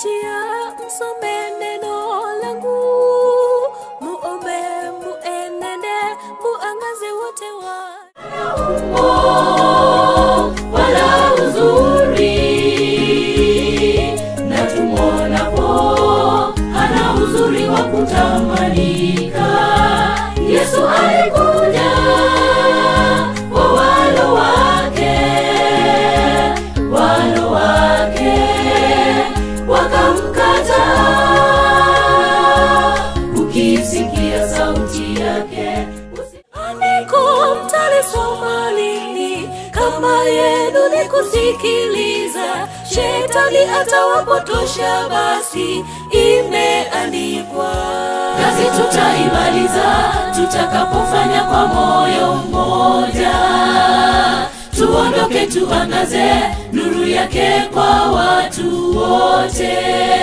njia, msome neno langu, muombe, muenende, muangaze wote wa wala uzuri na tumwonapo ana uzuri wa kutamanika yesu alikuja kwa walo wake walo wake wakamkataa ukisikia sauti yake usi- andiko mtalisoma lini kama yenu ni kusikiliza shetani atawapotosha basi imeandikwa kazi tutaimaliza tutakapofanya kwa moyo mmoja tuondoke tuangaze nuru yake kwa watu wote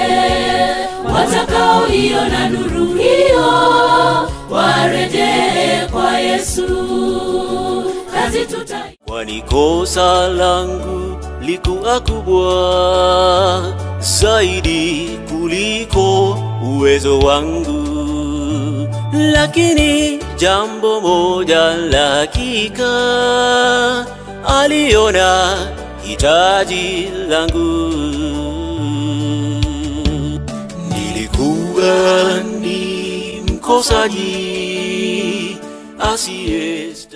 watakaoiona nuru hiyo warejee kwa yesu kazi tuta kwani kosa langu likuwa kubwa zaidi kuliko uwezo wangu, lakini jambo moja la hakika, aliona hitaji langu. Nilikuwa ni mkosaji asiye